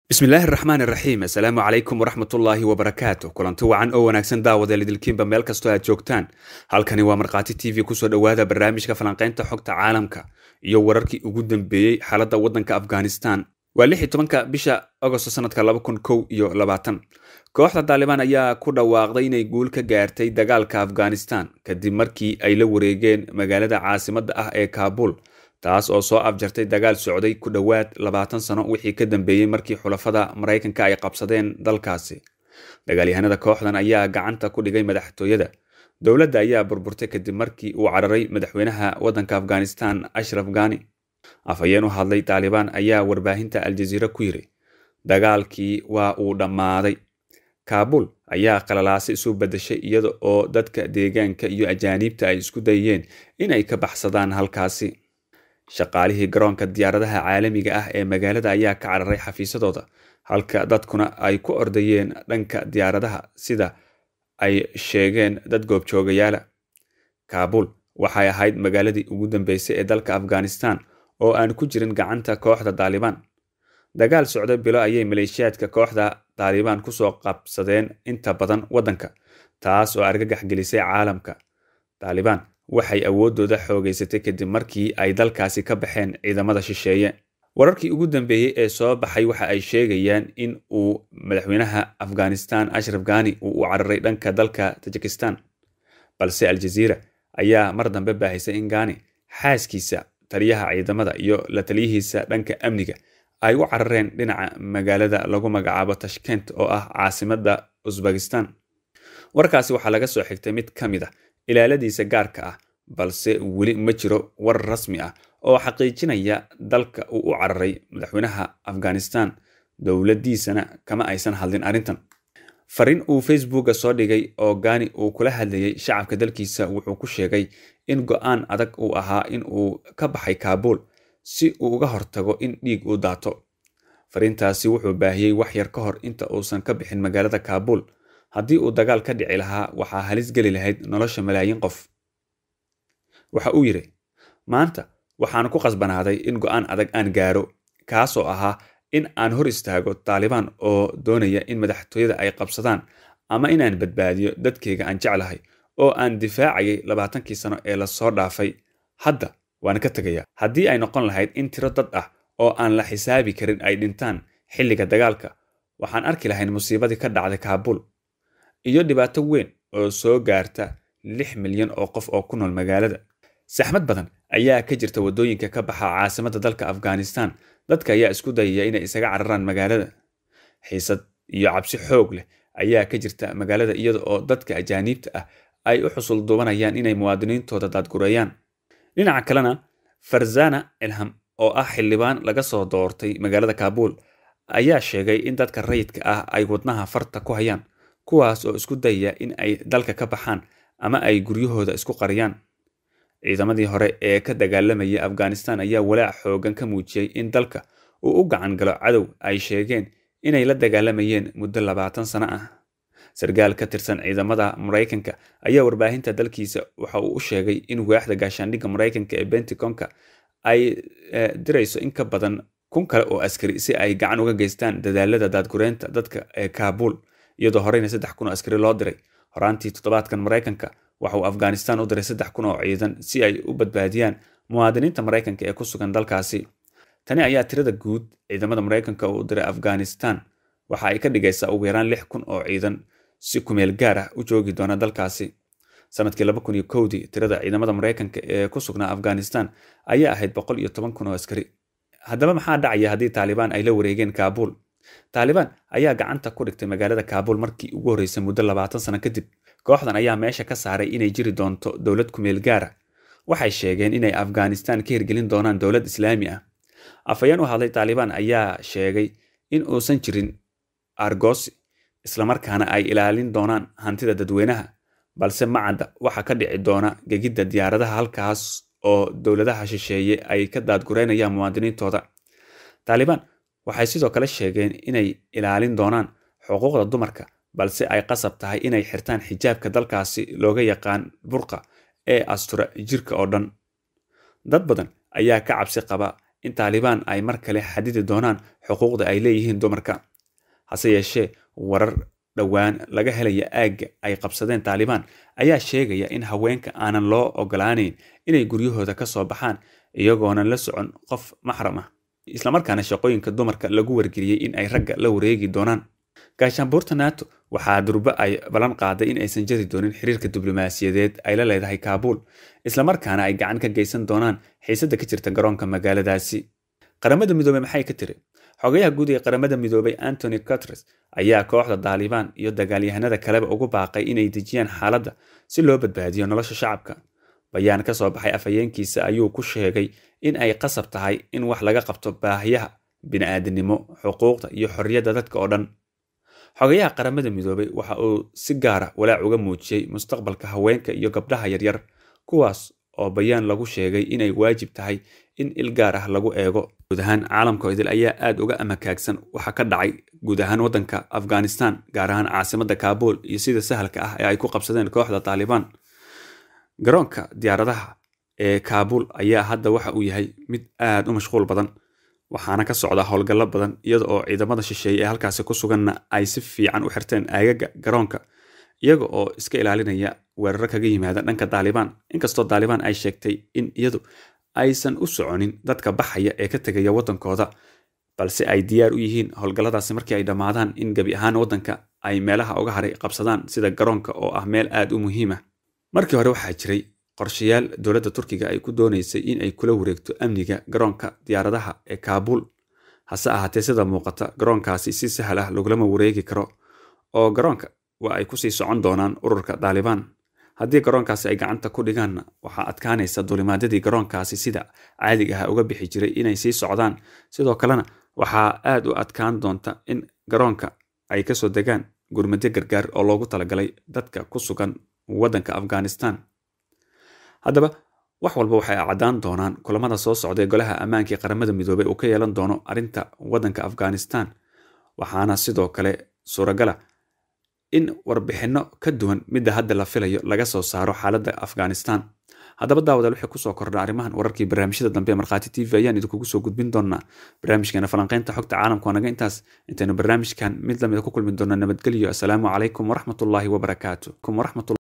bismillaahi raxmaan iraxiim assalaamu calaykum waraxmatullaahi wabarakaatu kulanti wacan oo wanaagsan daawada lidilkiinba meel kastoo aad joogtaan halkani waa markhaati t v kusoo dhowaada barnaamijka falanqaynta xogta caalamka iyo wararkii ugu dambeeyey xaaladda waddanka afghanistan waa lix iyo tobanka bisha agosto sanadka laba kun kow iyo labaatan kooxda taalibaan ayaa ku dhawaaqday inay guul ka gaartay dagaalka afghanistan kadib markii ay la wareegeen magaalada caasimadda ah ee kaabul taas oo soo afjartay dagaal socday ku dhowaad labaatan sano wixii ka dambeeyey markii xulafada maraykanka ay qabsadeen dalkaasi dagaalyahanada kooxdan ayaa gacanta ku dhigay madaxtooyada dowladda ayaa burburtay kadib markii uu cararay madaxweynaha waddanka afghanistan ashraf ghani afhayeen u hadlay taalibaan ayaa warbaahinta aljaziira ku yiri dagaalkii waa uu dhammaaday kaabul ayaa qalalaase isu badashay iyada oo dadka deegaanka iyo ajaaniibta ay isku dayeen in ay ka baxsadaan halkaasi shaqaalihii garoonka diyaaradaha caalamiga ah ee magaalada ayaa ka cararay xafiisadooda halka dadkuna ay ku ordayeen dhanka diyaaradaha sida ay sheegeen dad goobjoogayaala kaabul waxay ahayd magaaladii ugu dambeysay ee dalka afghanistan oo aan ku jirin gacanta kooxda taalibaan dagaal socda bilo ayay maleeshiyaadka kooxda taalibaan kusoo qabsadeen inta badan waddanka taas oo argagax gelisay caalamka taalibaan waxay awooddooda xoogeysatay kadib markii ay dalkaasi ka baxeen ciidamada shisheeye wararkii ugu dambeeyey ee soo baxay waxa ay sheegayaan in uu madaxweynaha afghanistan ashraf ghani uu u cararay dhanka dalka tajikistan balse aljaziira ayaa mar dambe baahisay in ghani xaaskiisa taliyaha ciidamada iyo la taliyihiisa dhanka amniga ay u carareen dhinaca magaalada lagu magacaabo tashkent oo ah caasimadda usbekistan warkaasi waxaa laga soo xigtay mid ka mid a ilaaladiisa gaarka ah balse weli ma jiro war rasmi ah oo xaqiijinaya dalka uu u cararay madaxweynaha afghanistan dowladdiisana kama aysan hadlin arrintan fariin uu facebooka soo dhigay oo gaani uu kula hadlayay shacabka dalkiisa wuxuu ku sheegay in go-aan adag uu ahaa in uu ka baxay kaabul si uu uga hortago in dhiig uu daato fariintaasi wuxuu baahiyey wax yar ka hor inta uusan ka bixin magaalada kaabul haddii uu dagaal ka dhici lahaa waxaa halis geli lahayd nolosha malaayiin qof waxa uu yidhi maanta waxaan ku qasbanaaday in go-aan adag aan gaaro kaasoo ahaa in aan hor istaago taalibaan oo doonaya in madaxtooyada ay qabsadaan ama inaan badbaadiyo dadkayga aan jeclahay oo aan difaacayay labaatankii sano ee lasoo dhaafay hadda waan ka tegaya haddii ay noqon lahayd in tiro dad ah oo aan la xisaabi karin ay dhintaan xilliga dagaalka waxaan arki lahayn musiibadii ka dhacday kaabul iyo dhibaato weyn oo soo gaarta lix milyan oo qof oo ku nool magaalada saxmad badan ayaa ka jirta waddooyinka ka baxa caasimadda dalka afghanistan dadka ayaa isku dayaya inay isaga cararaan magaalada xiisad iyo cabsi xoog leh ayaa ka jirta magaalada iyada oo dadka ajaaniibta ah ay u xusul duubanayaan inay muwaadiniintooda daadgureeyaan dhinaca kalena farzana ilham oo ah xildhibaan laga soo doortay magaalada kaabul ayaa sheegay in dadka rayidka ah ay wadnaha farta ku hayaan kuwaas oo isku dayaya in ay dalka ka baxaan ama ay guryahooda isku qariyaan ciidamadii hore ee ka dagaalamayay afghanistan ayaa walaac xoogan ka muujiyey in dalka uu u gacan galo cadow ay sheegeen inay la dagaalamayeen muddo labaatan sano ah sarkaal ka tirsan ciidamada maraykanka ayaa warbaahinta dalkiisa waxa uu u sheegay in waaxda gaashaandhigga maraykanka ee benticonka ay dirayso in ka badan kun kale oo askari si ay gacan uga geystaan dadaalada daadgureynta dadka ee kaabul iyadoo horeyna saddex kun oo askari loo diray horaantii toddobaadkan maraykanka waxa uu afghanistan u diray saddex kun oo ciidan si ay u badbaadiyaan muwaadiniinta maraykanka ee ku sugan dalkaasi tani ayaa tirada guud ciidamada maraykanka uu diray afghanistan waxa ay ka dhigaysaa ugu yaraan lix kun oo ciidan si kumeel gaar ah u joogi doona dalkaasi sanadkii laba kun iyo kowdii tirada ciidamada maraykanka ee ku sugnaa afghanistan ayaa ahayd boqol iyo toban kun oo askari haddaba maxaa dhacaya haddii taalibaan ay la wareegeen kaabul taalibaan ayaa gacanta ku dhigtay magaalada kaabul markii ugu horreysay muddo labaatan sano kadib kooxdan ayaa meesha ka saaray inay jiri doonto dowlad kumeel gaara waxay sheegeen inay afghanistan ka hirgelin doonaan dowlad islaami ah afhayeen u hadlay taalibaan ayaa sheegay in uusan jirin argosi islamarkaana ay ilaalin doonaan hantida dadweynaha balse macadda waxaa ka dhici doona gegidda diyaaradaha halkaas oo dowladaha shisheeye ay ka daadgureynayaan muwaadiniintooda taalibaan waxay sidoo kale sheegeen inay ilaalin doonaan xuquuqda dumarka balse ay qasab tahay inay xirtaan xijaabka dalkaasi looga yaqaan burqa ee astura jirka oo dhan dad badan ayaa ka cabsi qaba in taalibaan ay mar kale xadidi doonaan xuquuqda ay leeyihiin dumarka hase yeeshee warar dhowaan laga helaya aagga ay qabsadeen taalibaan ayaa sheegaya in haweenka aanan loo ogolaaneyn inay guryahooda ka soo baxaan iyagoonan la socon qof maxram ah islamarkaana shaqooyinka dumarka lagu wargeliyey in ay ragga la wareegi doonaan gaashaanbuurta nato waxaa durbo ay ballan qaaday in aysan jari doonin xiriirka diblomaasiyadeed ay la leedahay kaabuul islamarkaana ay gacan ka geysan doonaan xiisadda ka jirta garoonka magaaladaasi qaramada midoobey maxay ka tiri xogayaha guud ee qaramada midoobay antony gutres ayaa kooxda daalibaan iyo dagaalyahanada kaleba ugu baaqay inay dejiyaan xaaladda si loo badbaadiyo nolosha shacabka bayaan ka soo baxay afhayeenkiisa ayuu ku sheegay in ay qasab tahay in wax laga qabto baahiyaha bini'aadanimo xuquuqda iyo xorriyadda dadka oo dhan xogayaha qaramada midoobay waxa uu si gaara walaac uga muujiyey mustaqbalka haweenka iyo gabdhaha yaryar kuwaas oo bayaan lagu sheegay inay waajib tahay in il gaar ah lagu eego guud ahaan caalamka idil ayaa aad uga amakaagsan waxa ka dhacay guud ahaan waddanka afghanistan gaar ahaan caasimadda kaabul iyo sida sahalka ah ee ay ku qabsadeen kooxda taalibaan garoonka diyaaradaha ee kaabul ayaa hadda waxa uu yahay mid aad u mashquul badan waxaana ka socda howlgallo badan iyada oo ciidamada shisheeye ee halkaasi ku suganna ay si fiican u xirteen aagaga garoonka iyaga oo iska ilaalinaya weeraro kaga yimaada dhanka taalibaan inkastoo taalibaan ay sheegtay in iyadu aysan u soconin dadka baxaya ee ka tegaya waddankooda balse ay diyaar u yihiin howlgalladaasi markii ay dhammaadaan in gebi ahaan waddanka ay meelaha uga haray qabsadaan sida garoonka oo ah meel aad u muhiim ah markii hore waxaa jiray qorshayaal dowladda turkiga ay ku doonaysay in ay kula wareegto amniga garoonka diyaaradaha ee kaabul hase ahaatee sida muuqata garoonkaasi si sahal ah lagulama wareegi karo oo garoonka waa ay kusii socon doonaan ururka taalibaan haddii garoonkaasi ay gacanta ku dhigaanna waxaa adkaanaysa dulimaadyadii garoonkaasi sida caadiga ah uga bixi jiray inay sii socdaan sidoo kalena waxaa aad u adkaan doonta in garoonka ay kasoo degaan gurmadyo gargaar oo loogu talagalay dadka ku sugan waddanka afghanistan haddaba wax walba waxay caddaan doonaan kulamada soo socda ee golaha ammaanka ee qaramada midoobey uu ka yeelan doono arrinta waddanka afghanistan waxaana sidoo kale suuragala in warbixinno ka duwan midda hadda la filayo laga soo saaro xaaladda afghanistan haddaba daawadaal waxay kusoo kordha arrimahan wararkii barnaamijyada dambe ee markhaati t v ayaan idinkugu soo gudbin doonaa barnaamijkeena falanqaynta xogta caalamka waa naga intaas intaynu barnaamijkan mid lamida ku kulmi doona nabadgelyo asalaamu calaykum waraxmatullaahi wabarakaatu